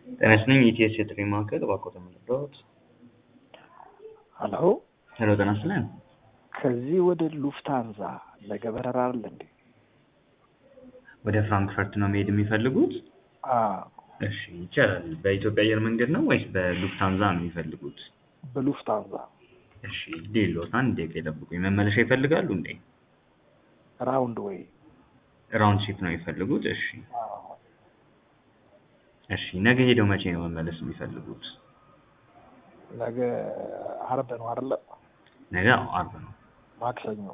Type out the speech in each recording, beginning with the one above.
ጤና ይስጥልኝ ኢቲኤስ የጥሪ ማዕከል እባክዎ ተመልሰዎት። ሀሎ ሄሎ ጤና ይስጥልኝ። ከዚህ ወደ ሉፍታንዛ ነገ በረራ አለ እንዴ? ወደ ፍራንክፈርት ነው መሄድ የሚፈልጉት? አዎ እሺ ይቻላል። በኢትዮጵያ አየር መንገድ ነው ወይስ በሉፍታንዛ ነው የሚፈልጉት? በሉፍታንዛ እሺ ሌሎት አንድ ደቂቃ ይጠብቁኝ። መመለሻ ይፈልጋሉ እንዴ? ራውንድ ወይ ራውንድ ሺፕ ነው የሚፈልጉት? እሺ አዎ። እሺ ነገ ሄደው መቼ ነው መመለስ የሚፈልጉት? ነገ አርብ ነው አይደለ? ነገ አዎ አርብ ነው። ማክሰኞ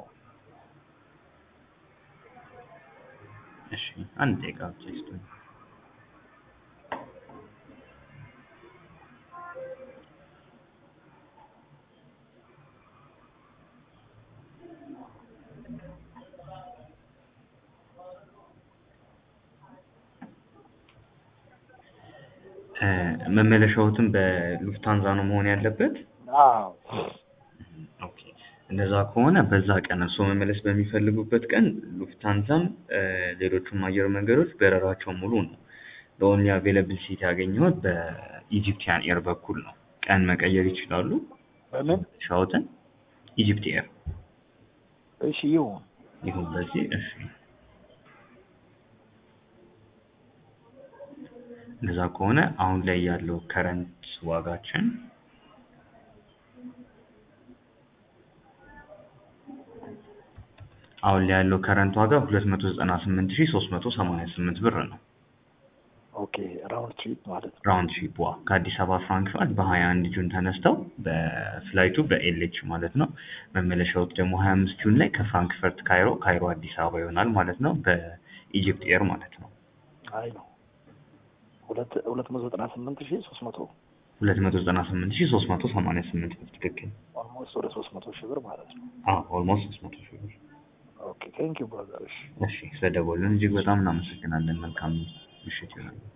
እሺ አንድ ደቂቃ ብቻ ይስጡኝ። እ መመለሻዎትን በሉፍታንዛ ነው መሆን ያለበት? አዎ ኦኬ እንደዛ ከሆነ በዛ ቀን እርስዎ መመለስ በሚፈልጉበት ቀን ሉፍታንዛም እ ሌሎቹም አየር መንገዶች በረራቸው ሙሉ ነው። በኦንሊ አቬለብል ሲት ያገኘሁት በኢጂፕቲያን ኤር በኩል ነው። ቀን መቀየር ይችላሉ በምን ሻውትን ኢጂፕት ኤር እሺ ይሁን ይሁን በዚህ እሺ እንደዛ ከሆነ አሁን ላይ ያለው ከረንት ዋጋችን አሁን ላይ ያለው ከረንት ዋጋ ሁለት መቶ ዘጠና ስምንት ሺህ ሶስት መቶ ሰማንያ ስምንት ብር ነው። ኦኬ ራውንድ ትሪፕ ማለት ነው። ራውንድ ሺፕ ዋ ከአዲስ አበባ ፍራንክፈርት በሀያ አንድ ጁን ተነስተው በፍላይቱ በኤልኤች ማለት ነው። መመለሻዎት ደግሞ ሀያ አምስት ጁን ላይ ከፍራንክፈርት ካይሮ፣ ካይሮ አዲስ አበባ ይሆናል ማለት ነው በኢጂፕት ኤር ማለት ነው። አይ ነው ሁለት ሁለት መቶ ዘጠና ስምንት ሺህ ሶስት መቶ ሁለት መቶ ዘጠና ስምንት ሺህ ሶስት መቶ ሰማንያ ስምንት ብር ትክክል። ኦልሞስት ወደ ሶስት መቶ ሺህ ብር ማለት ነው። አዎ ኦልሞስት ሶስት መቶ ሺህ ብር። ኦኬ ቴንክ ዩ ብራዘር። እሺ እሺ ስለደወሉን እጅግ በጣም እናመሰግናለን። መልካም ምሽት ይሆናል።